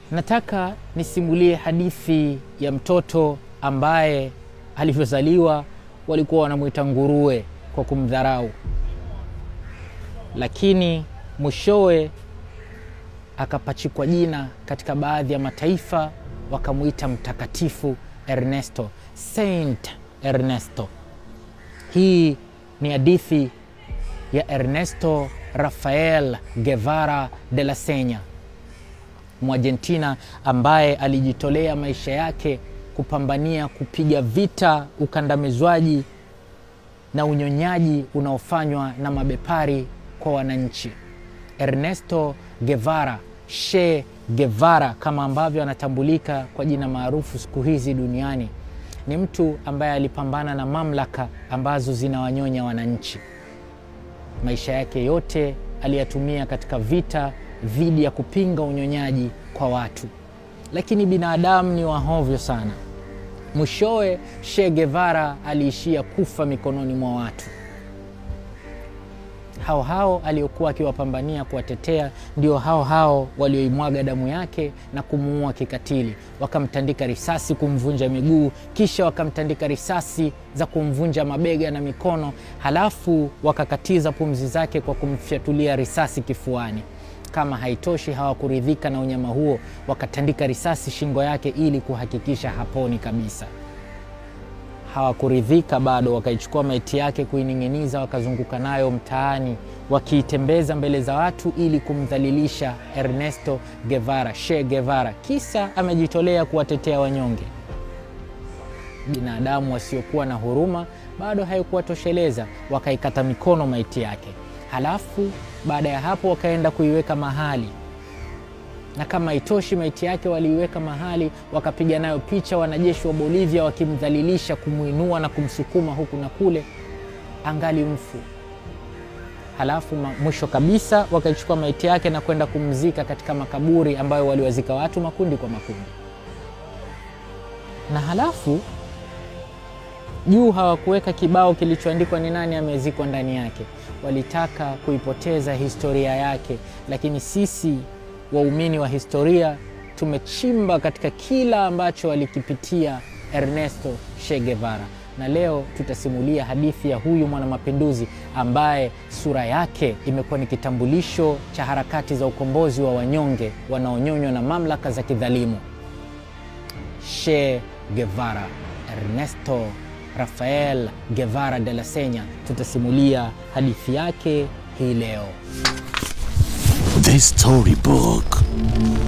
Nataka nisimulie hadithi ya mtoto ambaye alivyozaliwa walikuwa wanamwita nguruwe kwa kumdharau, lakini mwishowe akapachikwa jina katika baadhi ya mataifa wakamwita mtakatifu Ernesto, Saint Ernesto. Hii ni hadithi ya Ernesto Rafael Guevara de la Senya, Mwargentina ambaye alijitolea maisha yake kupambania kupiga vita ukandamizwaji na unyonyaji unaofanywa na mabepari kwa wananchi. Ernesto Guevara, Che Guevara kama ambavyo anatambulika kwa jina maarufu siku hizi duniani, ni mtu ambaye alipambana na mamlaka ambazo zinawanyonya wananchi. Maisha yake yote aliyatumia katika vita dhidi ya kupinga unyonyaji kwa watu, lakini binadamu ni wahovyo sana. Mwishowe Che Guevara aliishia kufa mikononi mwa watu hao hao aliokuwa akiwapambania kuwatetea, ndio hao hao walioimwaga damu yake na kumuua kikatili. Wakamtandika risasi kumvunja miguu, kisha wakamtandika risasi za kumvunja mabega na mikono, halafu wakakatiza pumzi zake kwa kumfyatulia risasi kifuani. Kama haitoshi, hawakuridhika na unyama huo, wakatandika risasi shingo yake ili kuhakikisha haponi kabisa. Hawakuridhika bado, wakaichukua maiti yake kuining'iniza, wakazunguka nayo mtaani wakiitembeza mbele za watu ili kumdhalilisha Ernesto Guevara, Che Guevara, kisa amejitolea kuwatetea wanyonge. Binadamu wasiokuwa na huruma bado haikuwatosheleza, wakaikata mikono maiti yake, halafu baada ya hapo wakaenda kuiweka mahali na kama itoshi maiti yake waliiweka mahali, wakapiga nayo picha wanajeshi wa Bolivia wakimdhalilisha, kumwinua na kumsukuma huku na kule, angali mfu. Halafu mwisho kabisa wakaichukua maiti yake na kwenda kumzika katika makaburi ambayo waliwazika watu makundi kwa makundi, na halafu juu hawakuweka kibao kilichoandikwa ni nani amezikwa ndani yake. Walitaka kuipoteza historia yake, lakini sisi waumini wa historia tumechimba katika kila ambacho alikipitia Ernesto Che Guevara, na leo tutasimulia hadithi ya huyu mwanamapinduzi ambaye sura yake imekuwa ni kitambulisho cha harakati za ukombozi wa wanyonge wanaonyonywa na mamlaka za kidhalimu. Che Guevara, Ernesto Rafael Guevara de la Senya, tutasimulia hadithi yake hii leo. The Storybook.